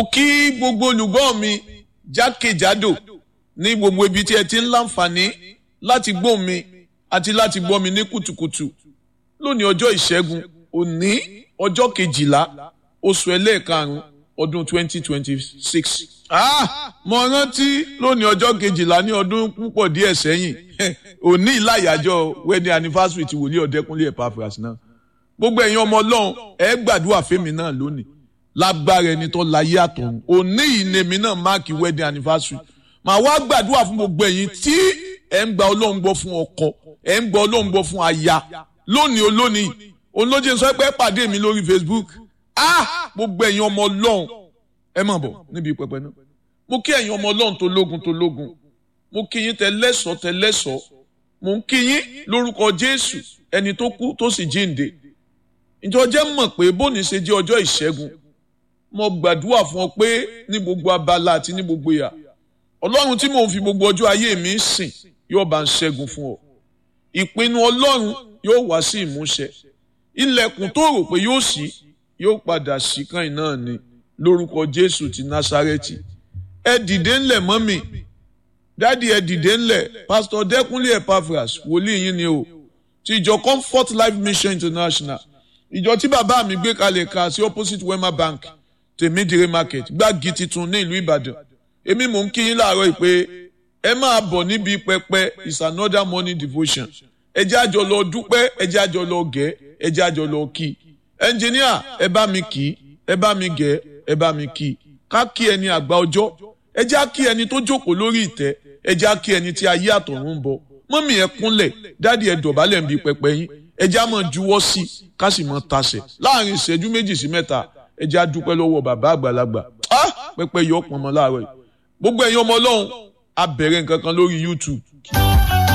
kí gbogbo olùgbọ́ mi jákèjádò ní gbogbo ibi tí ẹ ti ń láǹfààní láti gbọ́ mi àti láti gbọ́ mi ní kùtùkùtù lónìí ọjọ́ ìṣẹ́gun òní ọjọ́ kejìlá oṣù ẹlẹ́ẹ̀karùn-ún ọdún twenty twenty six. mo rántí lónìí ọjọ́ kejìlá ní ọdún púpọ̀ díẹ̀ sẹ́yìn òní ìlàyàjọ wedding anniversary ti wòlíì ọ̀dẹ́kúnlé Epaphras náà gbogbo ẹ̀yin ọmọ ọlọ́run ẹ gbàdúrà fẹ́mi náà lónìí lágbára ẹni tó láyé àtọ̀run òní ìnèmí náà máàkì wedding anniversary màá wá gbàdúrà fún gbogbo ẹ̀yin tí ẹ ń gba ọlọ́run gbọ́ fún ọkọ ẹ ń gba ọlọ́run gbọ́ fún aya lónìí olónìí olóje sọ pé pàdé mi lórí Facebook ah gbogbo ẹ̀yin ọmọ ọlọ́run ẹ mọ̀ bọ̀ níbi pẹpẹ náà mo kí ẹ̀yin ọmọ ọlọ́run tó lógun tó lógun mo kí yín tẹlẹ́sọ̀ tẹlẹ́sọ̀ mo ń kí yín lórúkọ Jésù ẹni tó kú tó sì jíǹde ìjọ jẹ́ mọ̀ pé bóni ṣe jẹ́ ọjọ́ ìṣẹ́gun mo gbàdúrà fún ọ pé ní gbogbo abala àti ní gbogbo ìyà ọlọ́run tí mò ń fi gbogbo ọjọ́ ayé mi sìn yóò bá ń ṣẹ́gun fún ọ ìpinnu ọlọ́run yóò wá sí ìmúṣẹ ilẹ̀kùn tó rò pé yóò ṣí yóò padà ṣí kan náà ni lórúkọ jésù ti násárẹ́tì ẹ dìde ńlẹ̀ mọ́mì dádì ẹ dìde ńlẹ̀ pásítọ̀ dẹ́kunlé Epaphras wòlíì yín ni o ti ìjọ comfort life mission international ìjọ tí bàbá mi gbé kalẹ̀ ka sí opposite wema bank tèmídìrí market gbági titun ní ìlú ìbàdàn èmi mò ń kí yín láàárọ̀ yìí pé ẹ máa bọ̀ níbi pẹpẹ is another morning devotion ẹ jẹ́ àjọ lọ dúpẹ́ ẹ jẹ́ àjọ lọ gẹ̀ ẹ jẹ́ àjọ lọ kí ẹnjìníà ẹ bá mi kí ẹ bá mi gẹ̀ ẹ bá mi kí ká kí ẹni àgbà ọjọ́ ẹ jẹ́ kí ẹni tó jókòó lórí ìtẹ́ ẹ jẹ́ kí ẹni tí ayé àtọ̀run ń bọ̀ mọ́mì ẹ kúnlẹ̀ dáàdi ẹ dọ̀bálẹ̀ ń bi pẹpẹ yín ẹ jẹ́ àmọ́ juwọ́ sí ká sì mọ́ tasẹ̀ láàrin ìṣẹ́jú méjì sí mẹ́ta ẹ jẹ́ àdúpẹ́ lọ́wọ́ bàbá àgbàlagbà pẹpẹ yọ ọ̀pọ̀ mọ́ láàárọ̀ yìí gbogbo ẹ̀yin ọmọ ọlọ́run a bẹ̀rẹ̀ nǹkan kan lórí YouTube